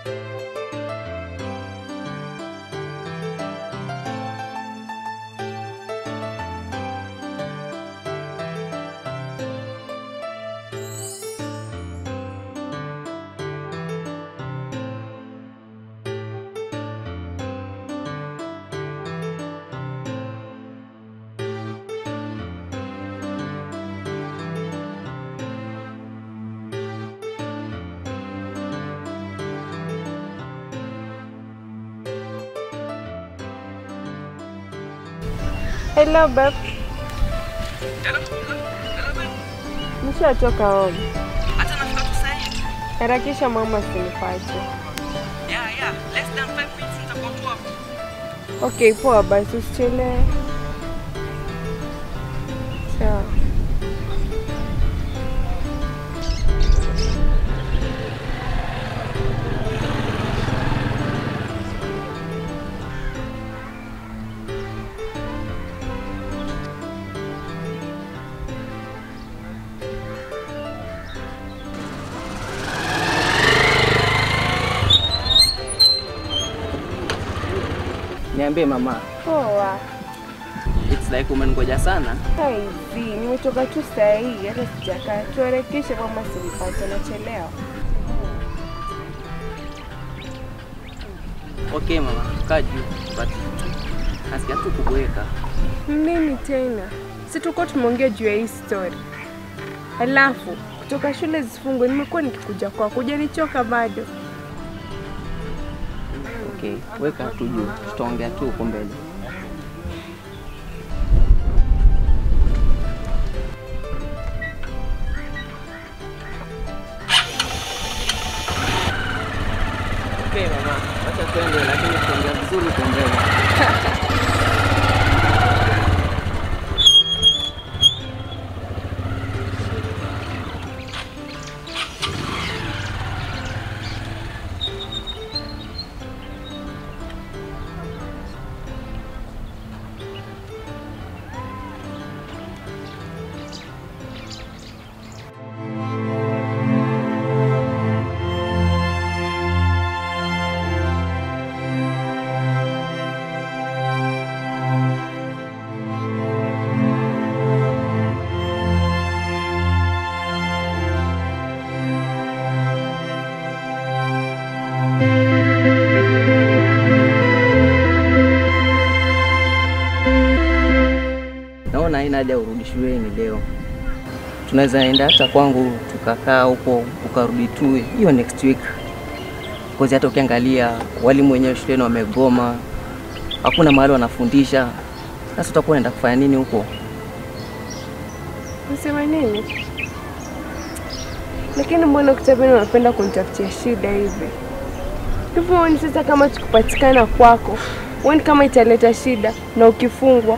Hello babe. Nishatoka home. Hata nafika tu sasa hivi. Harakisha mama asinipate. Yeah, yeah. Less than 5 minutes nitakuwa tu hapo. Okay, poa basi usichelewe. Sawa. Niambie mama. Poa. It's like umengoja sana. Hivi, nimetoka tu saa hii hata sijakaa. Tuharakishe mama asinipate, nachelewa. Okay mama, kaa juu. But nasikia tu kubweka. Nini tena? Si tulikuwa tumeongea juu ya hii story. Alafu kutoka shule zifungwe, nimekuwa nikikuja kwako, hujanichoka bado. Okay, weka tu juu. Tutaongea tu huko mbele. Okay mama, wacha twende lakini tutaongea vizuri huko mbele. Naona haina haja urudi shuleni leo. Tunaweza enda hata kwangu tukakaa huko ukarudi tu hiyo next week. Kozi hata ukiangalia walimu wenyewe shuleni wamegoma, hakuna mahali wanafundisha. Sasa utakuwa unaenda kufanya nini huko? Nasema nini? Lakini mbona kutabini unapenda kunitafutia shida hivi? Hivyo huoni sasa kama tukupatikana kwako, huoni kama italeta shida na ukifungwa?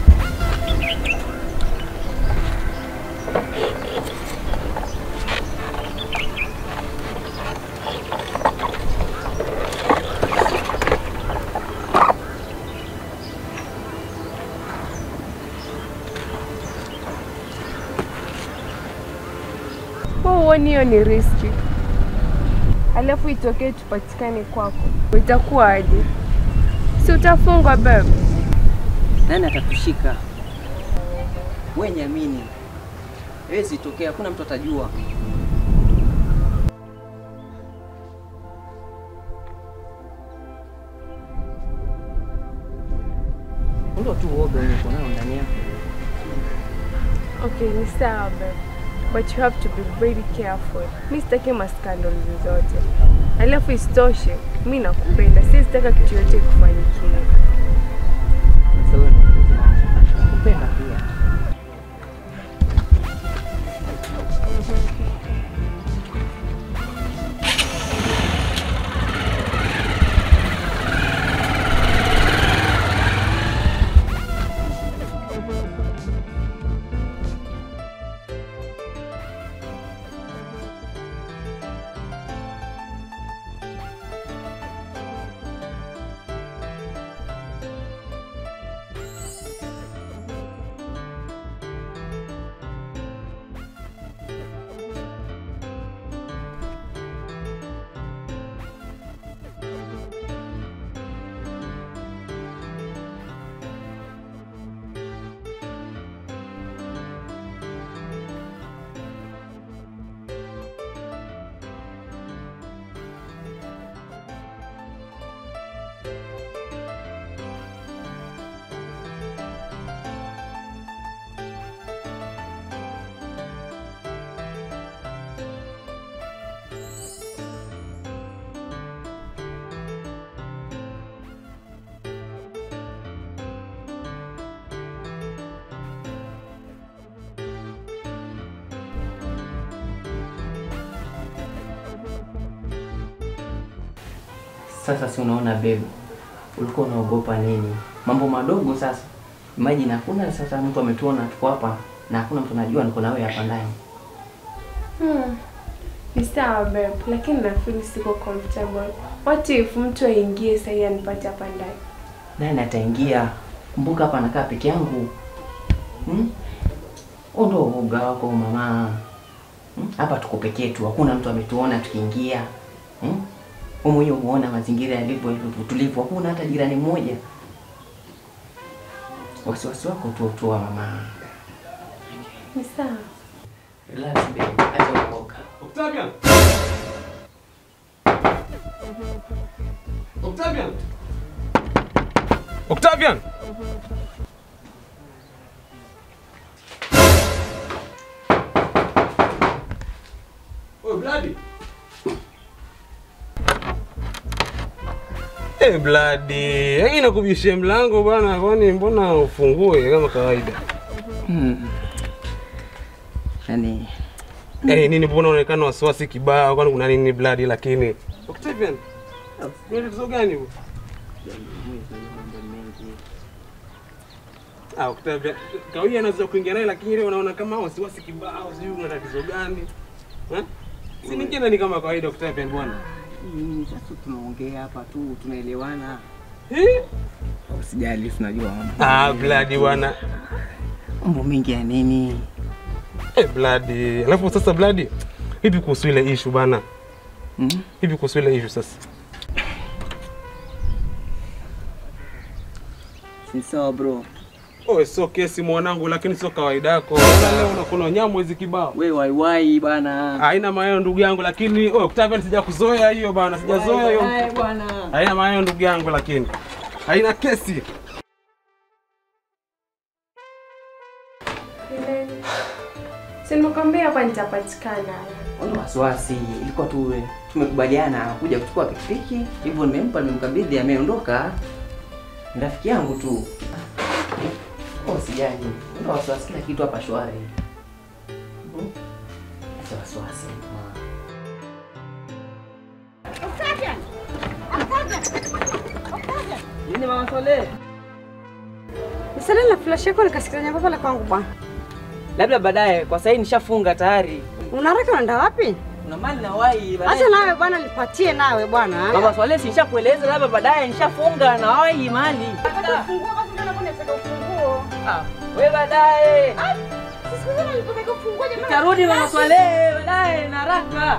Wewe huoni hiyo ni riski? Alafu itokee tupatikane kwako, itakuwa aje? Si utafungwa babe? Nani atatushika? Wewe niamini, hawezi tokea, hakuna mtu atajua. Ndio tu uoga uko nao ndani yako. Okay, ni sawa babe. But you have to be very careful. Mi sitaki maskandal zozote. Alafu isitoshe, mi nakupenda, sizitaka kitu yote kufanyikia. Sasa wewe nakupenda pia. Sasa si unaona babe, ulikuwa unaogopa nini? Mambo madogo sasa. Imagine hakuna sasa mtu ametuona tuko hapa na hakuna mtu anajua niko na wewe hapa ndani. Hmm. Ni sawa babe, lakini na feel siko comfortable. What if mtu aingie sasa anipate hapa ndani? Nani ataingia? Kumbuka hapa nakaa peke yangu. Hmm? Huo ndio uoga wako mama. Hmm? Hapa tuko peke yetu, hakuna mtu ametuona tukiingia. Hmm? Wewe mwenyewe umeona mazingira yalivyo hivyo tulivu, hakuna hata jirani mmoja. Wasiwasi wako tu tu mama. Ni sawa. Relax babe, acha uoga. Octavian! Octavian! Octavian! Oh, Bloody! Eh, Bloody, hii nakubishia mlango bwana, kwani mbona ufungue kama kawaida? Hmm. Yaani Eh, nini mbona unaonekana wasiwasi kibao? Kwani kuna nini Bloody lakini? Octavian. Kuna tatizo gani bwana? Ah, Octavia, kawia anaweza kuingia naye lakini ile unaona kama wasiwasi kibao, sijui una tatizo gani? Eh? Si ningine ni kama kawaida Octavia bwana. hii sasa tunaongea hapa tu tunaelewana. Eh? Usijali tunajua mambo. Ah, Bloody bwana. Mambo mengi ya nini? Eh, Bloody. Alafu sasa Bloody, vipi kuhusu ile issue bana? Hmm? Vipi kuhusu ile issue sasa? Si sawa bro. Oh, sio kesi mwanangu, lakini sio kawaida yako. Bwana, Leo unakula nyama hizi kibao. We waiwai bana. Haina maneno ndugu yangu, lakini oh, Octavia sijakuzoea hiyo bana, sijazoea hiyo. Wai, wai, bwana. Haina maneno ndugu yangu, lakini haina kesi. Ile- Si nimekwambia hapa nitapatikana. Ona wasiwasi, ilikuwa tu tumekubaliana kuja kuchukua pikipiki, hivyo nimempa, nimemkabidhi, ameondoka. Ni rafiki yangu tu. Oh, sijali. Ona wasiwasi, kila kitu hapa shwari. Hmm? Acha wasiwasi. ma. Nini mama Sole? Nisale na flash yako nikasikiza nyamba pale kwangu bwana. Labda baadaye, kwa sasa nishafunga tayari. Una haraka unaenda wapi? Una mali na wai baadaye. Acha nawe bwana nipatie nawe bwana. Mama Swale si nishakueleza labda baadaye nishafunga na wai mali. Funguo basi ndio nakwenda nataka ufunguo. Ah, we baadaye. Sisi kwanza nilipotaka ufunguo jamani. Tarudi Mama Swale baadaye na haraka.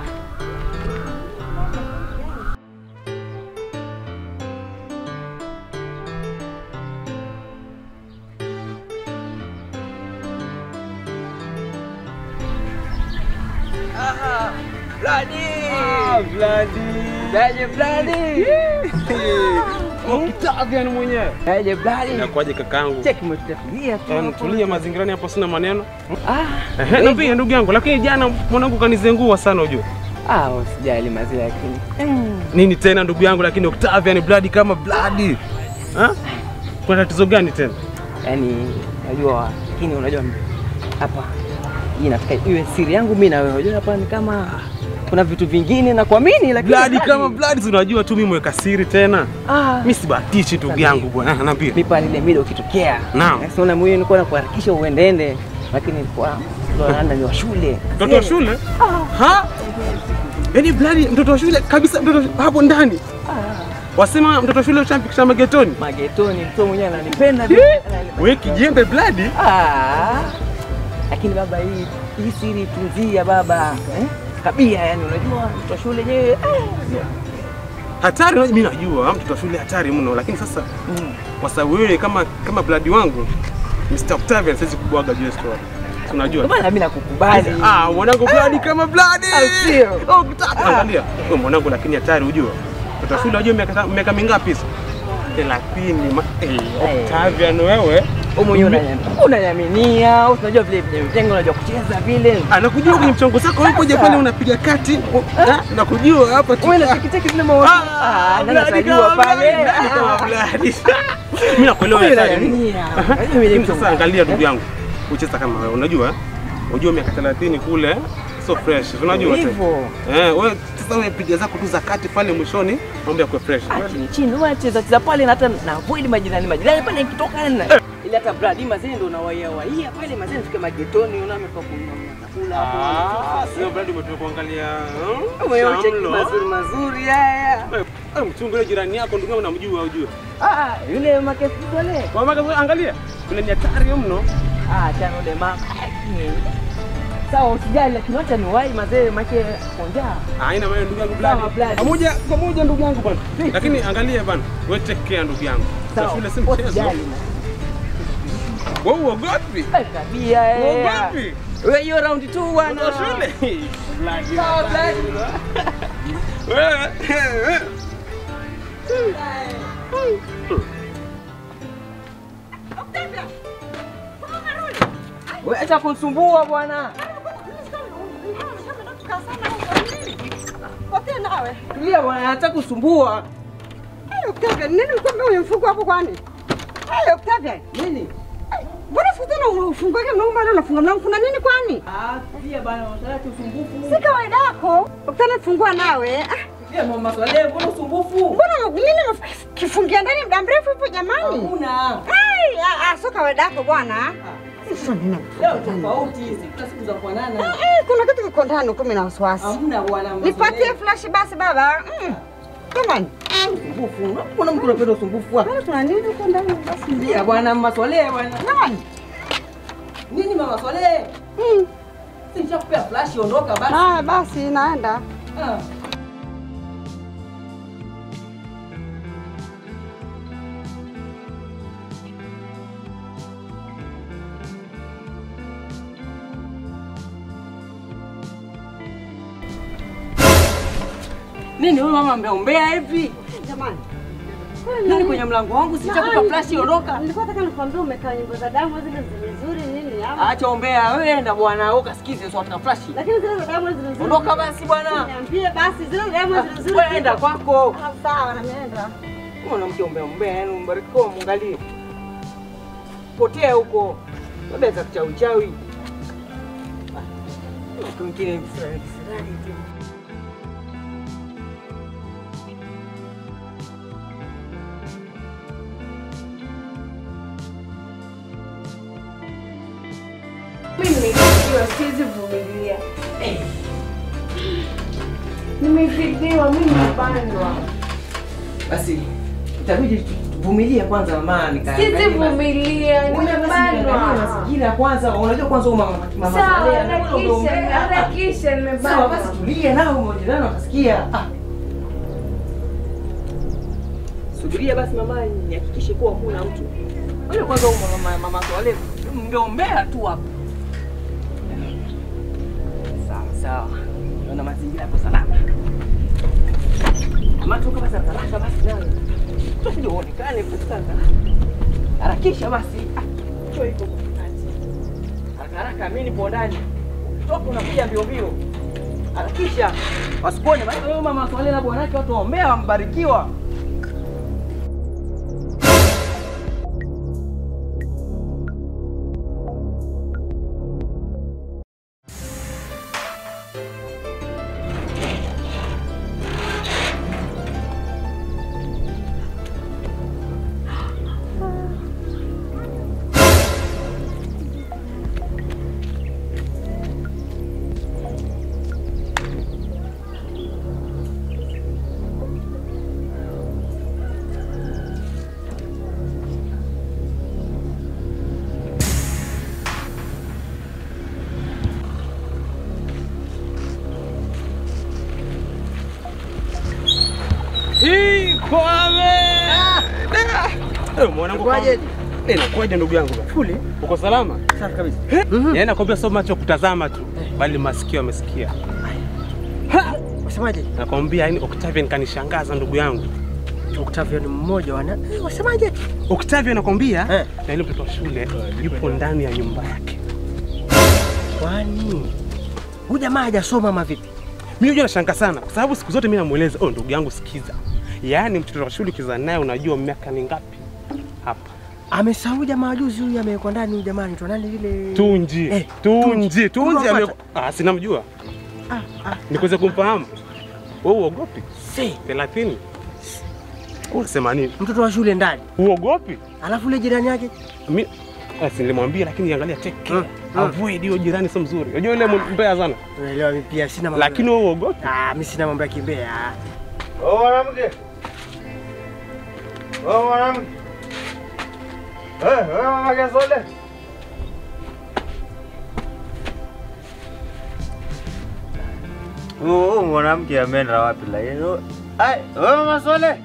Ah, Bloody. Daje Bladi. Octavian mwenyewe. Daje Bladi. Inakuwaje kakaangu? Cheki umetulia tu. Yaani, Tulia mazingirani hapo, sina maneno. Ah, Ehe, niambie ndugu yangu, lakini jana mwanangu kanizengua sana ujue. ah, usijali mazile lakini. Nini tena ndugu yangu, lakini Octavian Bloody kama Bloody. Ha? Kuna tatizo gani tena? Yaani unajua lakini unajua hapa hii nataka iwe siri yangu mimi na wewe. Unajua hapa ni kama kuna vitu vingine na kuamini lakini Bloody kama Bloody, si unajua tu mimi mweka siri tena. ah Mimi sibahatishi ndugu yangu bwana. Niambie. mimi pale ile mida ukitokea. Naam. Sasa una moyo nilikuwa na kuharakisha uendeende lakini nilikuwa ndo anaenda ni wa shule. Mtoto wa shule? Ha? Yaani Bloody mtoto wa shule kabisa mtoto wa shule, hapo ndani. Wasema mtoto wa shule ushampikisha magetoni. Magetoni mtu mwenyewe ananipenda. Hi! Wewe kijembe Bloody. Ah. Lakini baba hii hii siri tunzia baba. Eh? Kabia yani unajua mtoto wa shule yenyewe. eh, Hatari mimi najua mtoto wa shule hatari mno, lakini sasa mm. kwa sababu wewe kama kama Bloody wangu Mr. Octavian siwezi kubwaga juu ya story. Si Unajua? Ndio maana mimi nakukubali. Ah, mwanangu Bloody kama Bloody. Au sio? Oh, kutaka. Angalia. Wewe mwanangu lakini hatari ujue. Mtoto wa shule unajua miaka miaka mingapi hizo? 30. ma- Eh, Octavian wewe. Wewe mwenyewe unanyam- unanyaminia, unajua vile vile mjengo unajua kucheza vile. Anakujua kwenye mchongo zako wewe kuja pale unapiga kati. Ah, Nakujua hapa tu. Wewe na tikitiki zile maoni. Ah, nani Bloody atajua kama pale? Bloody, Bloody kama Bloody. Mimi nakuelewa Wewe hatari. unanyaminia. Aha. Unajua vile Lakini mtu Sasa angalia ndugu yangu, ucheza kama wewe, unajua unajua miaka 30 kule so fresh. Unajua tena. Hivyo. Eh, wewe sasa wewe piga zako tu za kati pale mwishoni, mambo yako fresh. Ah, chini chini huwa cheza cheza pale na hata na avoid majirani majirani pale nikitoka na ile hata bradi mazee ndo nawaia waia pale mazee nifike magetoni unaona ametoka kununua chakula Ah, hapo. sio brand umetoka kuangalia. hmm, Wewe cheki shamlo. mazuri mazuri haya. Eh, eh, mchungu yule jirani yako ndugu yangu namjua ujue. Ah, yule makesi wale. Kwa maana angalia, kuna ni hatari mno. Ah, chana ule mama. Sawa usijali lakini acha ni wai mazee make konja. Haina maana ndugu yangu Sawa, bladi. blood. Pamoja pamoja ndugu yangu bwana. Lakini angalia bwana, wewe take care ndugu yangu. Sasa shule si mchezo. Usijali. Wewe uogopi? Eh, Tabia eh. Uogopi? Wewe hiyo round tu bwana. Kwa shule. Bladi. Sawa, blood. Wewe. Wewe acha kunisumbua bwana. Potea nawe. Tulia bwana, acha kusumbua. Hey, Octavia, nini mkwambia huyo mfuko hapo kwani? Hey, Octavia, Nini? mbona siku tena ufungue mlango bado unafunga mlango kuna nini kwani? Ah, tulia bwana, unataka usumbufu. Si kawaida yako. Octavia fungua nawe. Ah, Tulia mama swale, mbona usumbufu? Mbona nini kifungia ndani muda mrefu hapo jamani? Hakuna. Hey, ah, ah, sio kawaida yako bwana. Sasa nina. Leo tofauti hizi, kila siku za kufanana. Eh, kuna kitu kiko ndani kumi na wasiwasi. Hamna bwana. mama Nipatie Swale. flash basi baba. Mm. Jamani. usumbufu. Mbona mtu anapenda usumbufu hapa? Bwana kuna nini huko ndani basi? Tulia bwana, mama swale bwana. Jamani. Nini mama swale? Mm. Si nishakupea flash ondoka basi. Ah, basi naenda. Ah. Nini huyu mama mbeombea hivi? Jamani. Nini kwenye mlango wangu? Sichakupa flash ondoka. Nilikuwa nataka nikwambie umekaa nyimbo za damu zile nzuri nini ama? Acha ombea, wewe enda bwana, wewe ukasikize sio wataka flash. Lakini zile za damu zile nzuri. Ondoka basi bwana. Niambie basi zile za damu zile nzuri. Wewe enda kwako. Ah, Sawa na nienda. Mwanamke ombea ombea, yani mbarikiwa mwangalie. Potea huko. Labda za chawi chawi. Ah, Mwingine kisirani kisirani tu. Mimi nimezidiwa, siwezi vumilia. Nimezidiwa, mimi nimebanwa. Basi itabidi tuvumilie kwanza mama nikaangalia. Siwezi vumilia, Ngoja basi niangalie nimebanwa. mazingira kwanza. Unajua kwanza huyu mama mama Sawa, Saleh, anaona harakisha, umeombea. harakisha, Sawa basi nimebanwa. tulie nao majirani watasikia. Ah. Subiria basi mama nihakikishe kuwa kuna mtu. Wewe kwanza huyu mama mama Swale mngeombea tu hapa. Sawa sawa. Naona mazingira yako salama. Kama tu kama haraka basi nawe. Tusije uonekane katika Harakisha basi. Ah, Choo iko kwa kati. Haraka haraka mimi nipo ndani. Toka unakuja mbio mbio. Harakisha. Wasikuone basi wewe mama Swale na bwanake watu waombea wambarikiwa. Hii kwame. Eh, mwanangu Kwaje? Eh, nakuaje ndugu yangu? Fuli. Uko salama? Safi kabisa. Yaani nakwambia sio macho kutazama tu, bali masikio yamesikia. Wasemaje? Nakwambia yani Octavian kanishangaza ndugu yangu. Octavio ni mmoja wana. Eh, Wasemaje? Octavian nakwambia Eh. na yule mtoto wa shule yupo ndani ya nyumba yake. Kwani huyu jamaa hajasoma ama vipi? Mimi unajua nashangaa sana kwa sababu siku zote mimi namueleza, "Oh ndugu yangu sikiza." Yaani mtoto wa shule ukiza naye unajua miaka ni ngapi? Hapa. Amesahau jamaa juzi huyu amewekwa ndani huyu jamani tu nani yule Tunji. Eh, Tunji. Tunji ame Unapata? Ah, sinamjua. Ah, ah, Nikuweza kumfahamu. Wewe uogopi? si 30. Unasema nini? mtoto wa shule ndani. Uogopi? Alafu yule jirani yake Mimi asi nilimwambia lakini angalia take care. Mm, mm. Avoid hiyo jirani sio mzuri. Unajua yule mbaya sana. unaelewa mimi pia sina mambo. Lakini wewe uogopi? ah, mimi sina mambo ya kimbea. Wewe mwanamke. Wewe mwanamke. Eh, wewe mama Gasole. Huyu mwanamke ameenda wapi la hiyo? Ai, wewe mama Sole.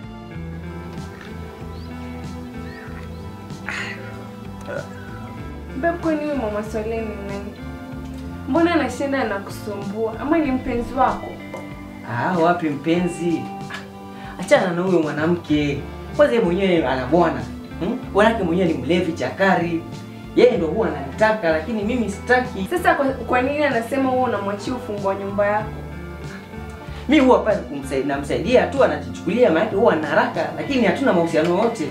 Babe, kwani huyu mama Swale ni nani? Mbona anashinda na kusumbua? Ama ni mpenzi wako? Ah, wapi mpenzi? Achana na huyo mwanamke. Kwanza yeye mwenyewe ana bwana. Hmm? Bwanake mwenyewe ni mlevi chakari. Yeye ndo huwa ananitaka lakini mimi sitaki. Sasa kwa, kwa nini anasema wewe unamwachia ufunguo wa nyumba yako? Mimi huwa pale kumsaidia namsaidia tu anajichukulia maana huwa ana haraka lakini hatuna mahusiano yote.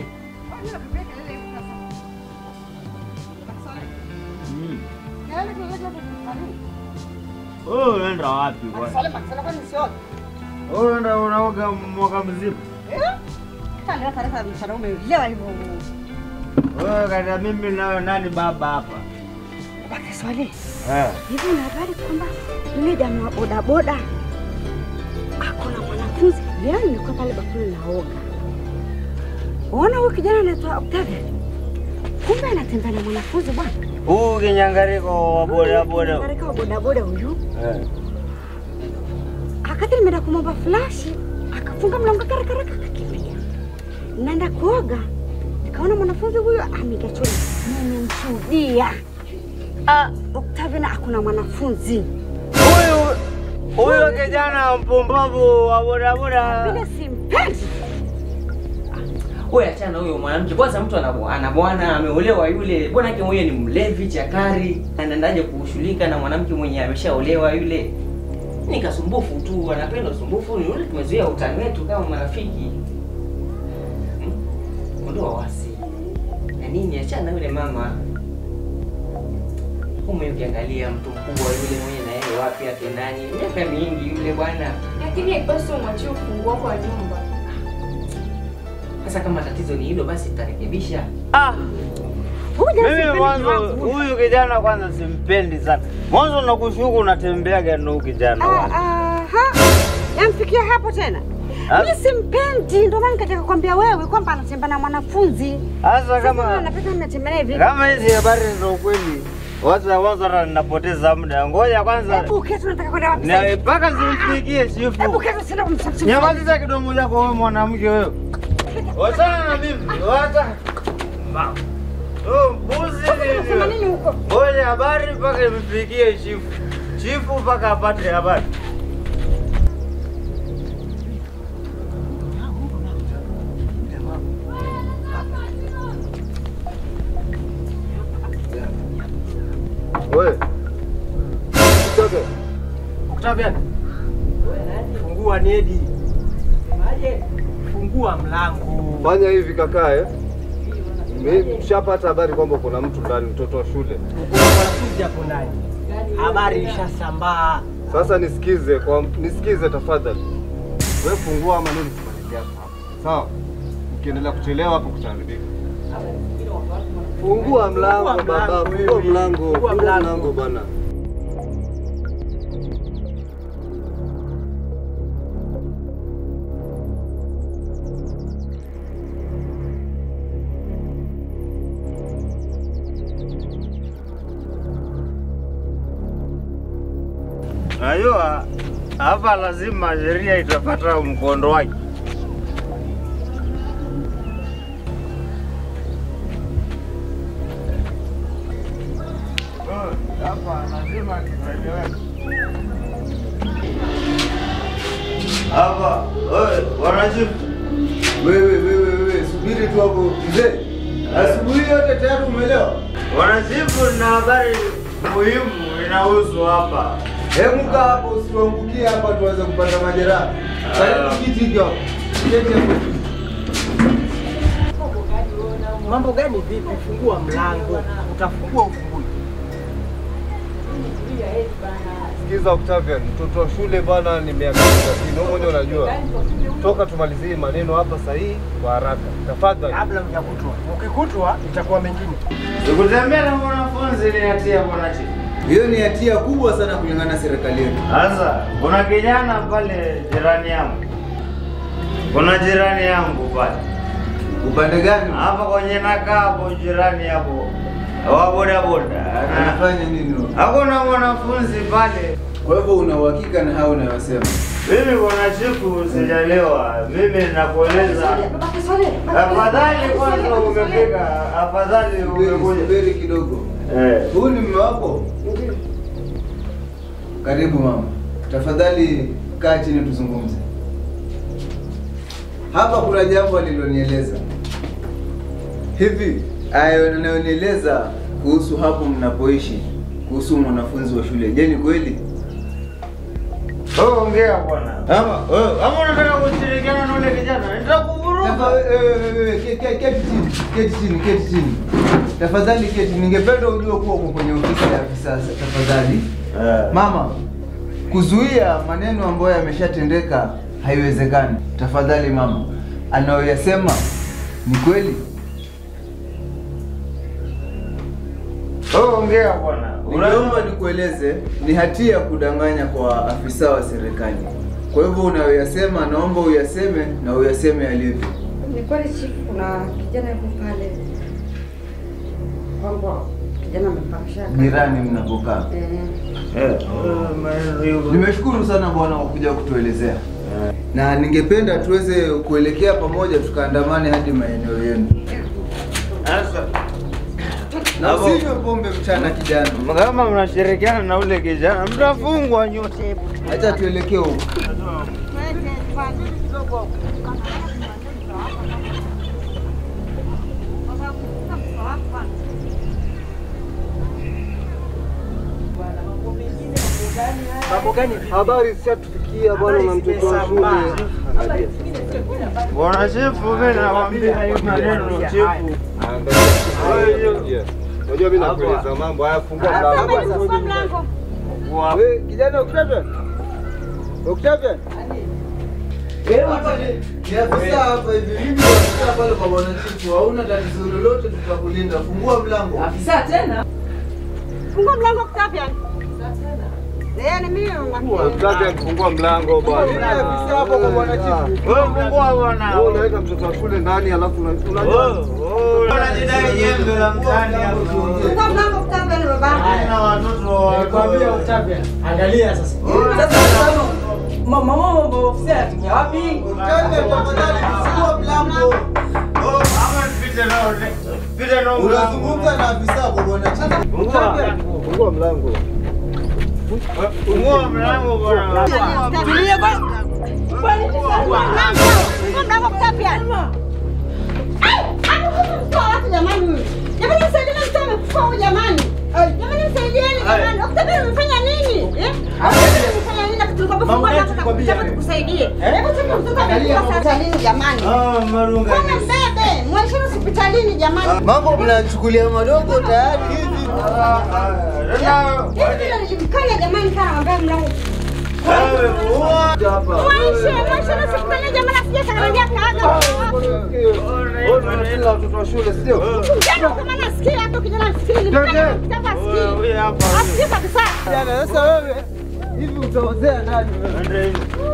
Wewe unaenda wapi bwana? Wewe unaenda unaoga mwaka mzima. Wewe kata mimi nayo nani baba hapa? Baki Swale, Eh. hivi una habari kwamba yule jamaa wa bodaboda ako na mwanafunzi? Leo nilikuwa pale bafuni naoga, ona huyu kijana anaitwa Octavia, kumbe anatembea na mwanafunzi bwana. Huu kinyangariko wa boda boda. Katika wa bodaboda huyu, Eh. akati nimeenda kumwomba flashi, akafunga mlango karakaraka, akakimbia. Naenda kuoga, nikaona mwanafunzi huyo amekaa chini, nimemshuhudia. Ah, Octavia na akuna mwanafunzi Huyu huyu kijana mpumbavu wa boda boda. vile, simpendi. Wewe achana na huyo mwanamke. Kwanza mtu ana bwa- ana bwana ameolewa yule. Bwanake mwenyewe ni mlevi chakari. Anaendaje kushughulika na mwanamke mwenye ameshaolewa yule? Ni kasumbufu tu, anapenda usumbufu. Ni yule tumezoea utani wetu kama marafiki. Hmm? Ondoa wasi. Na nini achana na yule mama. Ume ukiangalia mtu mkubwa yule mwenye na yeye wapi atendani. Miaka mingi yule bwana. Lakini haipaswi umwachie ufunguo wako wa nyumba. Sasa kama tatizo ni hilo basi tutarekebisha. Ah, Huyu jamaa mimi simpendi mwanzo wangu. huyu kijana kwanza simpendi sana. Mwanzo nakushuku unatembeaga na huyu kijana Ah, kwanza. aha. Yamfikia hapo tena. Ah. Mimi simpendi, ndio maana nikataka kukwambia wewe kwamba anatembea na mwanafunzi. Sasa Sasa kama anapita nimetembea naye vipi? kama hizi habari za ukweli, wacha kwanza hata ninapoteza muda. Ngoja kwanza Hebu keti, unataka kwenda wapi sasa? na mpaka simfikie Hebu shifu. keti, sina kumsafisha. Nyamazisha kidomo chako wewe mwanamke wewe. Wachana na mimi, wacha. Ma. Oh, mbuzi Unasema nini? nini huko? Ngoja habari mpaka imfikie chifu. Chifu mpaka apate habari. Wewe. Toke. Octavia. Fungua nedi. Fungua mlango. Fanya hivi kaka eh. Mimi mshapata habari kwamba kuna mtu ndani mtoto wa shule. Kuna mwanafunzi hapo ndani. Habari ishasambaa. Sasa nisikize kwa nisikize tafadhali. Wewe fungua ama nini tumalizie hapa. Sawa? Ukiendelea kuchelewa hapo kutaharibika. Fungua mlango Fungua baba, mlango fungua wewe. mlango. Fungua Fungua mlango. mlango bwana. Najua hapa lazima sheria itapata mkondo wake. Oh, Hapa lazima tueleweke. Hapa, wewe, wanachifu, Wewe wewe wewe subiri tu hapo mzee. Asubuhi yote tayari umeelewa? wanachifu na habari muhimu inahusu hapa. Hebu kaa hapo usituangukie hapa tuweze kupata majeraha. Karibu kiti hiki hapo. Keti hapo. Mambo gani vipi? Fungua mlango. Utafungua ufungui. Sikiza Octavian, mtoto wa shule bana ni miaka 30. Wewe mwenyewe unajua. Toka tumalizie maneno hapa sahihi kwa haraka. Tafadhali. Kabla mjakutwa. Ukikutwa itakuwa mengine. Sikutembea na mwanafunzi ni hatia bwana chifu. Hiyo ni hatia kubwa sana kulingana na serikali yetu. Sasa kuna kijana pale jirani yangu, kuna jirani yangu pale Upande gani? hapa kwenye nakaa hapo jirani hapo wa bodaboda, Na- Anafanya nini? huyo? hakuna mwanafunzi pale. Kwa hivyo una uhakika na hao unayosema? Mimi kuna siku sijalewa, mimi nakueleza, Baba Kiswahili. afadhali kwanza umefika, afadhali Subiri, umekuja. subiri kidogo. Eh. Huyu ni mume wako? Karibu mama. Tafadhali kaa chini tuzungumze. Hapa kuna jambo alilonieleza. Hivi ayo anayonieleza kuhusu hapo mnapoishi, kuhusu mwanafunzi wa shule, je, ni kweli? Wewe ongea bwana. Ama wewe ama unataka kushirikiana na ule kijana? Nitakuvuruga. Tafa- eh, eh, eh, ke- ke- Keti chini, keti chini, keti chini. Tafadhali keti. Ningependa ujue kuwa uko kwenye ofisi ya afisa. Tafadhali Eh. mama, kuzuia maneno ambayo yameshatendeka haiwezekani. Tafadhali mama, anayoyasema ni kweli. Wewe ongea bwana. Ningeomba nikueleze, ni hatia kudanganya kwa afisa wa serikali. Kwa hivyo unayoyasema, naomba uyaseme na uyaseme yalivyo. Ni kweli chifu, kuna kijana yuko pale kwamba kijana amepakisha Jirani mnapokaa. Eh, Eh. maneno hivyo. Nimeshukuru sana bwana kwa kuja kutuelezea, na ningependa tuweze kuelekea pamoja, tukaandamane hadi maeneo yenu, Sasa na Hapo. usinywe pombe mchana kijana. kama mnashirikiana na ule kijana mtafungwa nyote. Acha tuelekee huko. Mambo gani vipi? Habari zishatufikia bwana na mtoto wa shule. Bwana chifu, mimi nakwambia hiyo maneno chifu. Angalia. Unajua mimi nakueleza mambo haya, fungua mlango. Wewe kijana Octavian. Octavian. Ni afisa hapa hivi. Mimi ni afisa pale kwa bwana chifu. Hauna tatizo lolote, tutakulinda. Fungua mlango. Fungua mlango Octavian. Eh, ni mimi nakwambia. Octavian, fungua mlango Mimi bwana. ni afisa hapo kwa bwana chifu. Wewe fungua bwana. Wewe unaweka mtoto wa shule ndani alafu una- Wewe unajua wewe unajidai jembe la mtaani hapo. Fungua mlango Octavian baba. Haina watoto wa Nilikwambia Octavian. Angalia sasa. Octavian, tafadhali fungua mlango. Oh, ama nipite nao. Pite nao. Unazungumza na afisa kwa bwana chifu. Fungua fungua mlango. Fungua mlango bwana. Tulie bwana. Fungua mlango. Fungua mlango Octavian. Ai, amekufa watu jamani huyu. Jamani msaidieni mtu amekufa huyu jamani. Jamani msaidieni jamani. Octavian umefanya nini? Eh? Octavian umefanya nini? Na tulikuwa tumefungua mlango na kutaka tukusaidie. Hebu cheki mtoto amekufa hospitalini jamani. Ah, marunga. Kama mbebe, mwesheni hospitalini jamani. Mambo mnachukulia madogo tayari hivi. Ah, ah, tena- Hivi vile nilimkanya jamani kana ambaye mlango. Wewe, uwa. Mwaishe, mwaishe na hospitalini jamani asije kanaambia kaaga. Wewe unasema watoto wa shule sio? Kijana kama nasikia hata kijana asikii nilimkanya kitaka Wewe, asikii. wewe hapa. Asikii kabisa. Kijana, sasa wewe hivi utaozea nani wewe? Ndio hivi.